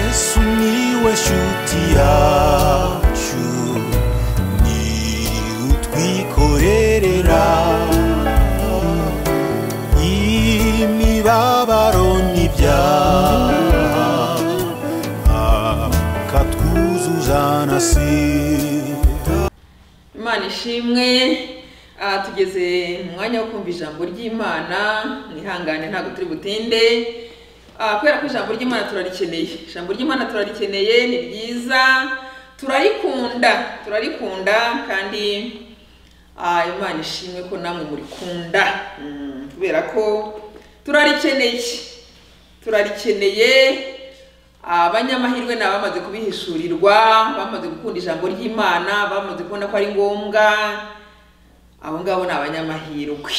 Sumiłeś utiaciu Ni utwikorerera Imibabaro n'ibyaha Akatwuzuza na sida imana ishimwe aha tugeze mu mwanya wo kumva ijambo ry'imana mwihangane ntabwo turi butinde Ah, kubera ko ijambo ry'imana turarikeneye ijambo ry'imana turarikeneye ni ryiza turarikunda turarikunda kandi ah, imana ishimwe ko namwe murikunda Mm, kubera ko turarikeneye turarikeneye abanyamahirwe ni abamaze kubihishurirwa bamaze gukunda ijambo ry'imana bamaze kubona ko ari ngombwa abo ngabo ni abanyamahirwe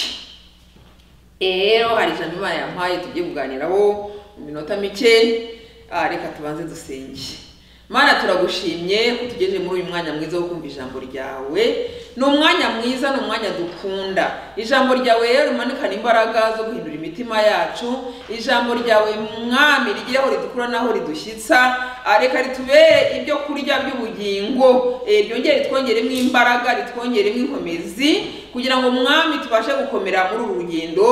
rero hari ijambo imana yampaye tugiye kuganiraho mu minota mike Ah, reka tubanze dusenge mana turagushimye ko tugejeje muri uyu mwanya mwiza wo kumva ijambo ryawe ni umwanya mwiza ni umwanya dukunda ijambo ryawe rero rimanukana imbaraga zo guhindura imitima yacu ijambo ryawe mwami rigeraho ridukura naho ridushyitsa Ah, reka ritubere ibyo kurya by'ubugingo eh, ryongere ritwongeremo imbaraga ritwongeremo inkomezi kugira ngo mwami tubashe gukomera muri uru rugendo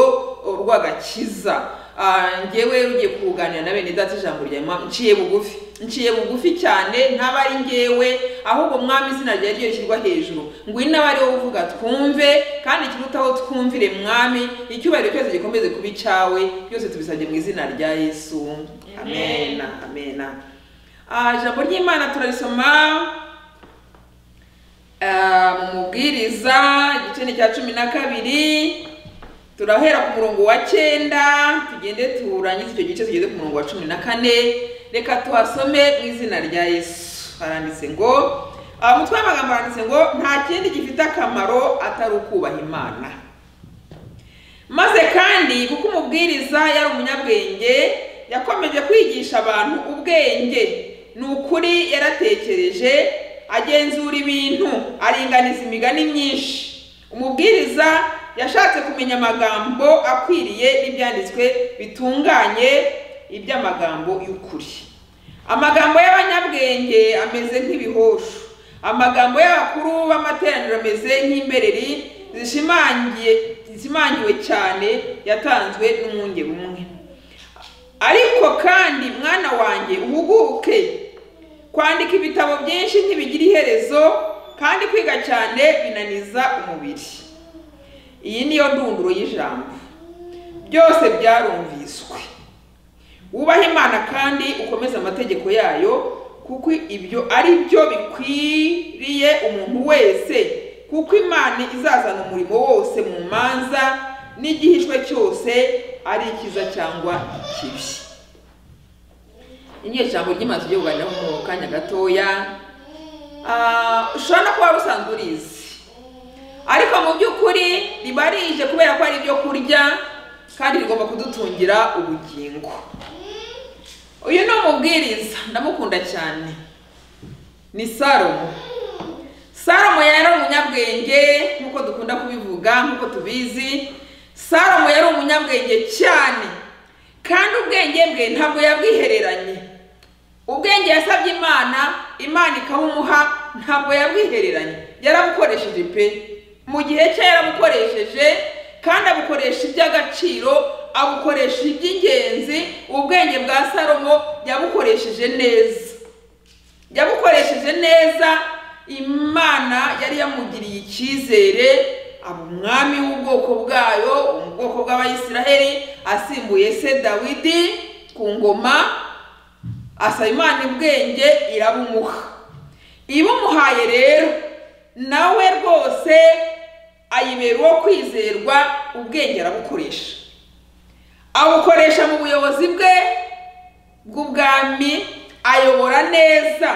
oh, rw'agakiza Ah, njyewe ugiye kuganira na bene data ijambo rya Imana, nciye bugufi nciye bugufi cyane ntaba ari njyewe ahubwo mwami izina ryawe ryo rishyirwa hejuru ngwino abe ari wowe uvuga twumve kandi ikirutaho twumvire mwami icyubahiro cyose gikomeze kuba icyawe byose tubisabye mu izina rya yesu amena amena Ah, ijambo ry'imana turarisoma Ah, mu mubwiriza igice ni icya cumi na kabiri turahera ku murongo wa cyenda tugende turangize icyo gice tugeze ku murongo wa cumi na kane reka tuhasome mu izina rya yesu haranditse ngo ah, umutwe w'amagambo haranditse ngo nta kindi gifite akamaro atari ukubaha imana maze kandi kuko umubwiriza yari umunyabwenge yakomeje kwigisha abantu ubwenge ni ukuri yaratekereje agenzura ibintu aringaniza imigani myinshi umubwiriza yashatse kumenya amagambo akwiriye n'ibyanditswe bitunganye iby'amagambo y'ukuri amagambo y'abanyabwenge ameze nk'ibihoshu amagambo y'abakuru b'amateraniro ameze nk'imbereri zishimangiye zishimangiwe cyane yatanzwe n'umwunge bumwe ariko kandi mwana wanjye uhuguke kwandika ibitabo byinshi ntibigira iherezo kandi kwiga cyane binaniza umubiri iyi niyo ndunduro y'ijambo byose byarumviswe wubahe imana kandi ukomeze amategeko yayo kuko ibyo ari byo bikwiriye umuntu wese kuko imana izazana umurimo wose mu manza n'igihishwe cyose ari icyiza cyangwa ikibi ni ijambo ry'imana tugiye kuganiraho mu kanya gatoya Ah, ushobora no kuba wari usanzwe urizi ariko mu by'ukuri riba rije kubera ko ari ibyo kurya kandi rigomba kudutungira ubugingo uyu ni umubwiriza ndamukunda cyane ni salomo salomo yari umunyabwenge nk'uko dukunda kubivuga nk'uko tubizi salomo yari umunyabwenge cyane kandi ubwenge bwe ntabwo yabwihereranye ubwenge yasabye imana imana ikabumuha ntabwo yabwihereranye yarabukoresheje pe mu gihe cye yarabukoresheje kandi abukoresha iby'agaciro abukoresha iby'ingenzi ubwenge bwa salomo yabukoresheje neza yabukoresheje neza imana yari yamugiriye icyizere aba umwami w'ubwoko bwayo mu bwoko bw'abayisiraheli asimbuye se dawidi ku ngoma asaba imana ubwenge irabumuha ibumuhaye rero nawe rwose ayibera uwo kwizerwa ubwenge arabukoresha abukoresha mu buyobozi bwe bw'ubwami ayobora neza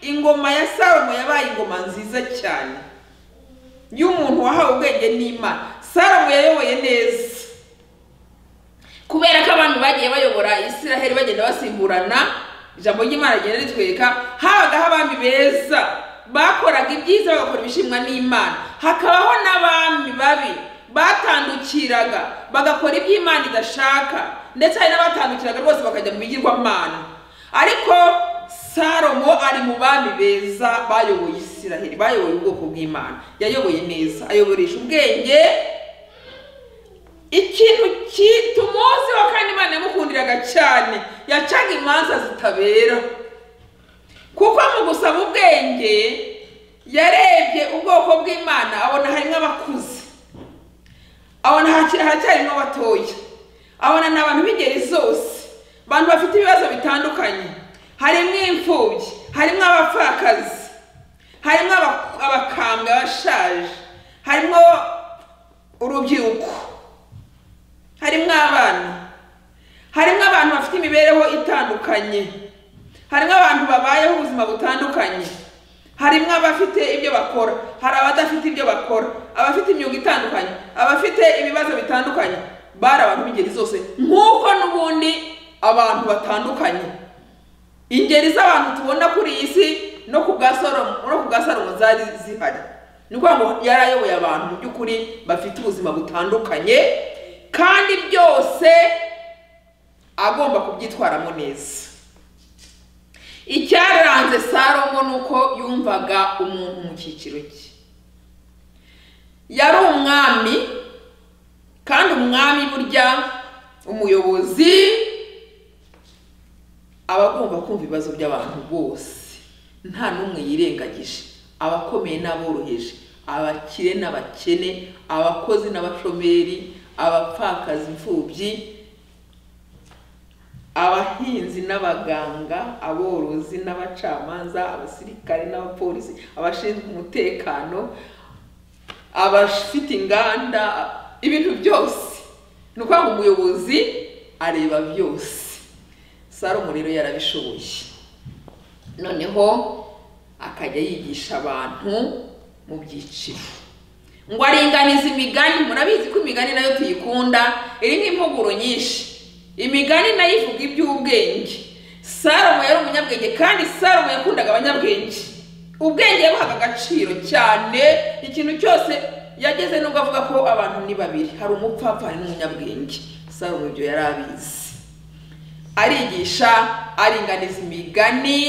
ingoma ya salomo yabaye ingoma nziza cyane y'umuntu wahawe ubwenge n'imana salomo yayoboye neza kubera ko abantu bagiye bayobora isiraheli bagenda basimburana ijambo ry'imana rigenda ritwereka habagaho abami beza bakoraga ibyiza bagakora ibishimwa n'imana hakabaho n'abami babi batandukiraga bagakora ibyo imana idashaka ndetse hari n'abatandukiraga rwose bakajya mu bigirwamana ariko salomo ari mu bami beza bayoboye isiraheli bayoboye ubwoko bw'imana yayoboye neza ayoboresha ubwenge ikintu kitumuziho kandi imana yamukundiraga cyane yacaga imanza zitabera kuko mu gusaba ubwenge yarebye ubwoko bw'imana abona harimo abakuze abona haki- haracyarimo abatoya abona ni abantu b'ingeri zose abantu bafite ibibazo bitandukanye harimo imfubyi harimo abapfakazi harimo aba- abakambwe abashaje harimo urubyiruko harimo abana harimo abantu bafite imibereho itandukanye harimo abantu babayeho ubuzima butandukanye harimo abafite ibyo bakora hari abadafite ibyo bakora abafite imyuga itandukanye abafite ibibazo bitandukanye bari abantu b'ingeri zose nk'uko n'ubundi abantu batandukanye ingeri z'abantu tubona kuri iyi si no ku bwa salomo no ku bwa salomo zari zihari ni ukuvuga ngo yari ayoboye abantu mu by'ukuri bafite ubuzima butandukanye kandi byose agomba kubyitwaramo neza icyaranze salomo ni uko yumvaga umuntu mu cyiciro cye yari umwami kandi umwami burya umuyobozi aba agomba kumva ibibazo by'abantu bose nta n'umwe yirengagije abakomeye n'aboroheje abakire n'abakene abakozi n'abashomeri abapfakazi imfubyi abahinzi n'abaganga aborozi n'abacamanza abasirikare n'abapolisi abashinzwe umutekano abafite inganda ibintu byose ni ukuvuga ngo umuyobozi areba byose salomo rero yarabishoboye noneho akajya yigisha abantu mu byiciro ngo aringaniza imigani murabizi ko imigani nayo tuyikunda irimo impuguro nyinshi imigani nayo ivuga iby'ubwenge salomo yari umunyabwenge kandi salomo yakundaga abanyabwenge ubwenge yabuhaga agaciro cyane ikintu cyose yageze nubwo avuga ko abantu ni babiri hari umupfapfa hari n'umunyabwenge salomo ibyo yari abizi arigisha aringaniza imigani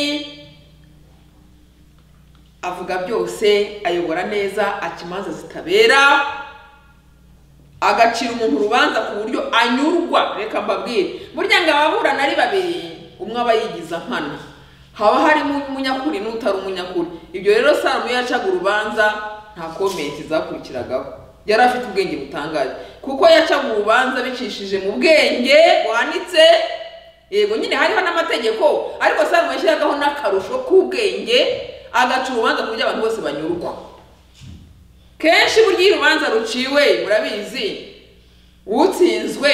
avuga byose ayobora neza aca imanza zitabera agacira umuntu urubanza ku buryo anyurwa reka mbabwire burya ngo ababurana ari babiri umwe aba yigiza nkana haba harimo umunyakuri n'utari umunyakuri ibyo rero salomo iyo yacaga urubanza nta komenti zakurikiragaho yari afite ubwenge butangaje kuko yacaga urubanza bicishije mu bwenge buhanitse yego nyine hariho n'amategeko ariko salomo yashyiragaho n'akarusho k'ubwenge agaca urubanza ku buryo abantu bose banyurwa kenshi burya iyo urubanza ruciwe murabizi utsinzwe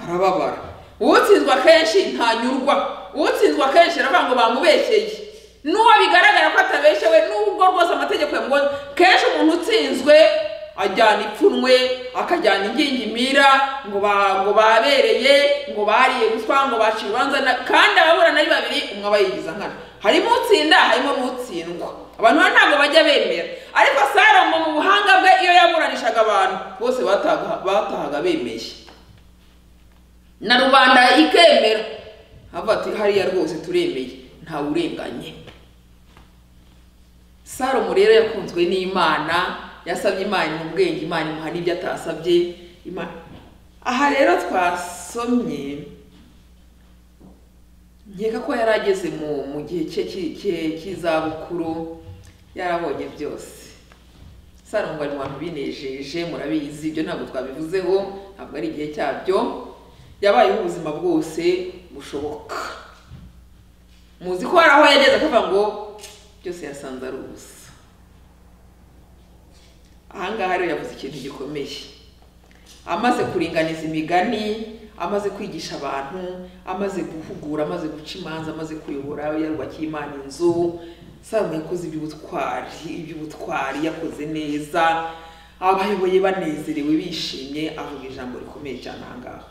arababara utsinzwe akenshi ntanyurwa utsinzwe akenshi aravuga ngo bamubeshyeye n'uwo bigaragara ko atabeshyewe n'ubwo rwose amategeko yamugoza kenshi umuntu utsinzwe ajyana ipfunwe akajyana ingingimira ngo ba- ngo babereye ngo bariye ruswa ngo baciye urubanza na- kandi ababurana ari babiri umwe aba yigiza nkana harimo utsinda harimo n'utsindwa abantu bano ntabwo bajya bemera ariko salomo mu buhanga bwe iyo yaburanishaga abantu bose batahaga batahaga bemeye na rubanda ikemera avuga ati hariya rwose turemeye ntawe urenganye salomo rero yakunzwe n'imana yasabye imana mu bwenge imana imuha n'ibyo atasabye Ima- aha rero twasomye nkeka ko yari ageze mu mu gihe cye cy'i- cye- cy'izabukuru yarabonye byose salomo ari mu bantu binejeje murabizi ibyo ntabwo twabivuzeho ntabwo ari igihe cyabyo yabayeho ubuzima bwose bushoboka muzi ko hari aho yageze akavuga ngo byose yasanze ari ubusa ahangaha rero yavuze ikintu gikomeye amaze kuringaniza imigani amaze kwigisha abantu amaze guhugura amaze guca imanza amaze kuyobora yarubakiye imana inzu salomo yakoze iby'ubutwari iby'ubutwari yakoze neza abayoboye banezerewe bishimye avuga ijambo rikomeye cyane ahangaha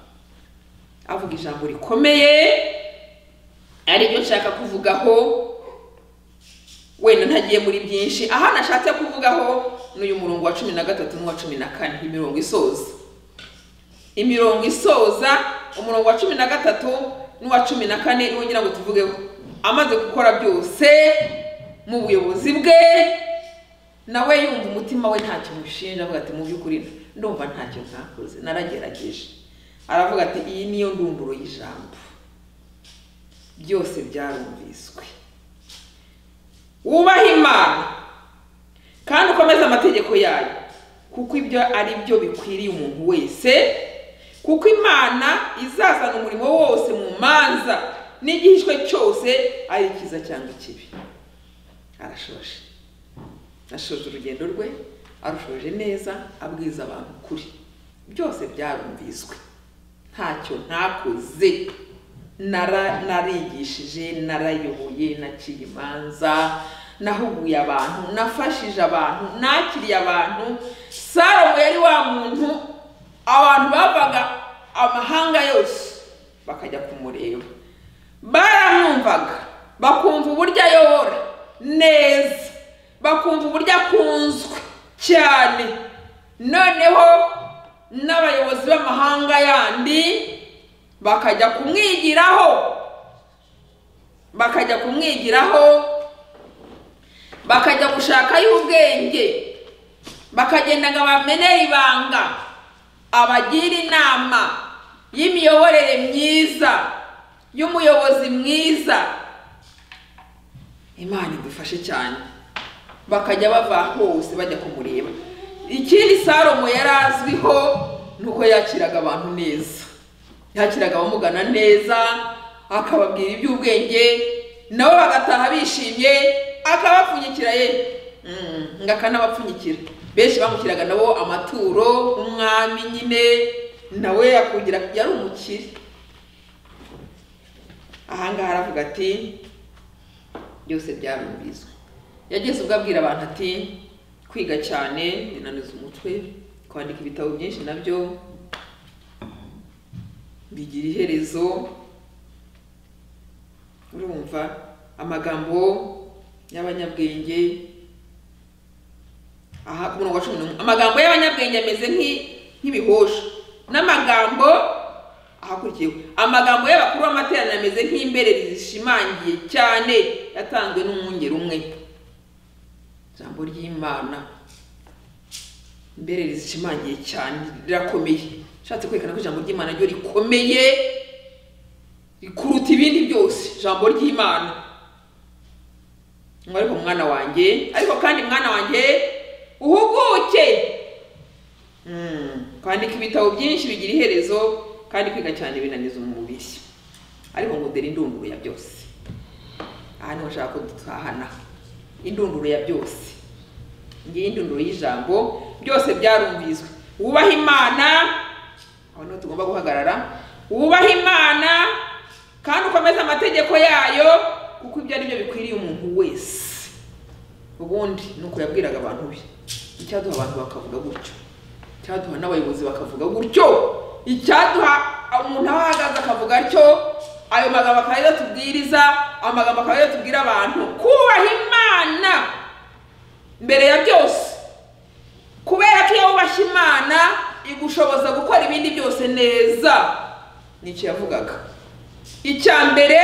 avuga ijambo rikomeye ari ryo nshaka kuvugaho wenda ntagiye muri byinshi aha nashatse kuvugaho ni uyu murongo wa cumi na gatatu n'uwa cumi na kane imirongo isoza imirongo isoza umurongo wa cumi na gatatu n'uwa cumi na kane niwo ngira ngo tuvugeho amaze gukora byose mu buyobozi bwe nawe yumva umutima we ntacyo mushinja avuga ati mu by'ukuri ndumva ntacyo ntakoze naragerageje aravuga ati iyi niyo ndunduro y'ijambo byose byarumviswe wubahe imana kandi ukomeze amategeko yayo kuko ibyo ari byo bikwiriye umuntu wese kuko imana izazana umurimo wose mu manza n'igihishwe cyose ari icyiza cyangwa ikibi arashoje ashoje urugendo rwe arushoje neza abwiza abantu ukuri byose byarumviswe ntacyo ntakoze nara narigishije narayoboye naciye imanza nahuguye abantu nafashije abantu nakiriye abantu salomo yari wa muntu abantu bavaga amahanga yose bakajya kumureba baramwumvaga bakumva uburyo ayobora neza bakumva uburyo akunzwe cyane noneho n'abayobozi b'amahanga yandi bakajya kumwigiraho bakajya kumwigiraho bakajya gushakayo ubwenge bakagenda ngo bamenere ibanga abagira inama y'imiyoborere myiza y'umuyobozi mwiza imana idufashe cyane bakajya bava hose bajya kumureba ikindi salomo yari azwiho ni uko yakiraga abantu neza yakiraga abamugana neza akababwira iby'ubwenge nabo bagataha bishimye akabapfunyikira ye Mm, ngo akanabapfunyikira benshi bamukiraga nabo amaturo umwami nyine nawe yakugira yari umukire ahangaha aravuga ati byose byarumviswe yageze ubwo abwira abantu ati kwiga cyane binaniza umutwe kwandika ibitabo byinshi nabyo bigira iherezo urumva amagambo y'abanyabwenge aha ku murongo wa cumi n'umwe amagambo y'abanyabwenge ameze nk'i- nk'ibihosha n'amagambo ahakurikiyeho amagambo y'abakuru b'amateraniro ameze nk'imbereri zishimangiye cyane yatanzwe n'umwungeri umwe ijambo ry'imana imbereri zishimangiye cyane rirakomeye ushatse kwerekana ko ijambo ry'imana ryo rikomeye rikuruta ibindi byose ijambo ry'imana ngo ariko mwana wanjye ariko kandi mwana wanjye uhuguke Mm, kwandika ibitabo byinshi bigira iherezo kandi kwiga cyane binaniza umubiri ariko ngo dore indunduro ya byose aha niho nshaka ko dutahana indunduro ya byose ngiyi indunduro y'ijambo byose byarumviswe wubahe imana aho niho tugomba guhagarara wubahe imana kandi ukomeze amategeko yayo kuko ibyo ari byo bikwiriye umuntu wese ubundi ni uko yabwiraga abantu be icyaduha abantu bakavuga gutyo icyaduha n'abayobozi bakavuga gutyo icyaduha umuntu aho ahagaze akavuga atyo ayo magambo akaba ariyo tubwiriza amagambo akaba ariyo tubwira abantu kubaha imana mbere ya byose kubera ko iyo wubashye imana igushoboza gukora ibindi byose neza nicyo yavugaga icya mbere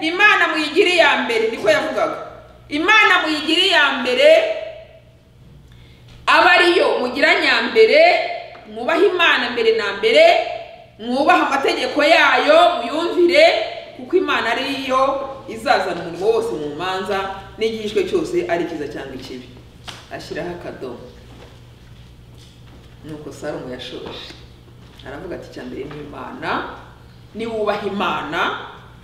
imana muyigira iya mbere niko yavugaga imana muyigira iya mbere aba ariyo mugira nyambere mwubahe imana mbere na mbere mwubahe amategeko yayo muyumvire kuko imana ariyo izazana umurimo wose mu manza n'igihishwe cyose ari cyiza cyangwa ikibi ashyiraho akadomo nuko salomo yashoje aravuga ati icya mbere ni imana niwubaha imana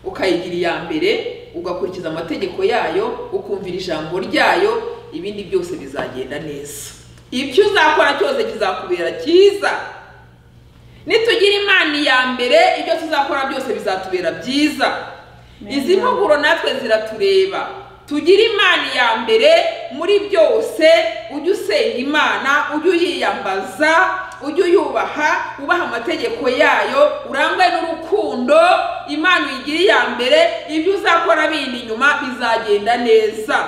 ukayigira iya mbere ugakurikiza amategeko yayo ukumvira ijambo ryayo ibindi byose bizagenda neza ibyo uzakora cyose kizakubera cyiza nitugira imana iya mbere ibyo tuzakora byose bizatubera byiza izi mpuguro natwe ziratureba tugire imana iya mbere muri byose ujye usenga imana ujye uyiyambaza ujye uyubaha ubaha amategeko yayo urangwe n'urukundo imana uyigire iya mbere ibyo uzakora bindi nyuma bizagenda neza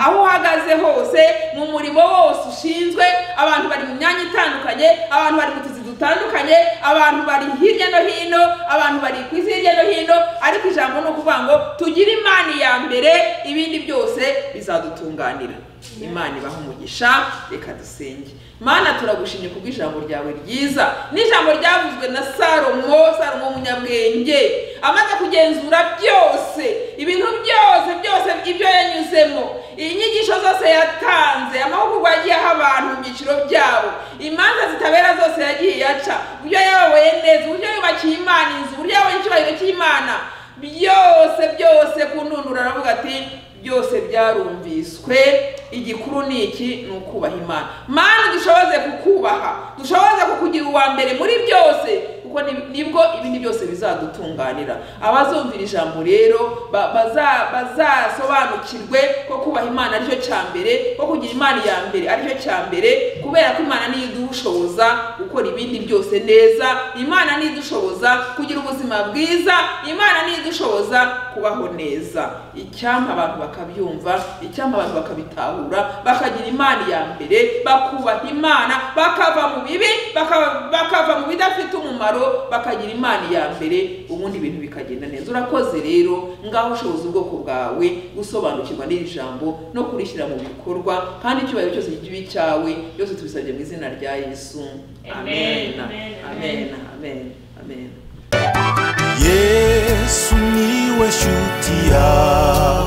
aho uhagaze hose mu murimo wose ushinzwe abantu bari mu myanya itandukanye abantu bari mu tuzi dutandukanye abantu bari hirya no hino abantu bari ku isi hirya no hino ariko ijambo ni ukuvuga ngo tugire imana iya mbere ibindi byose bizadutunganira imana ibaha umugisha reka dusenge mana turagushimye kubwo ijambo ryawe ryiza n'ijambo ryavuzwe na salomo salomo umunyabwenge amaze kugenzura byose ibintu byose byose ibyo yanyuzemo inyigisho zose yatanze amahugurwa yagiye aha abantu mu byiciro byabo imanza zitabera zose yagiye yaca uburyo yayoboye neza uburyo yubakiye imana inzu uburyo yabonye icyubahiro cy'imana byose byose ku ntundura aravuga ati byose byarumviswe igikuru ni iki ni ukubaha imana mana dushoboze kukubaha dushoboze kukugira uwa mbere muri byose kuko ni- nibwo ibindi byose bizadutunganira abazumvira ijambo rero ba- baza- bazasobanukirwe ko kubaha imana aricyo cya mbere ko kugira imana iya mbere aricyo cya mbere kubera ko imana niyo idushoboza gukora ibindi byose neza imana niyo idushoboza kugira ubuzima bwiza imana niyo idushoboza kubaho neza icyampa abantu bakabyumva icyampa abantu bakabitahura bakagira imana iya mbere bakubaha imana bakava mu bibi baka- bakava mu bidafite umumaro bakagira imana iya mbere ubundi ibintu bikagenda neza urakoze rero ngaho ushoboza ubwoko bwawe gusobanukirwa n'iri jambo no kurishyira mu bikorwa kandi icyubahiro cyose kibe icyawe byose tubisabye mu izina rya yesu amen Amen, amen amen amen. amen, amen. yesu niwe shuti yawe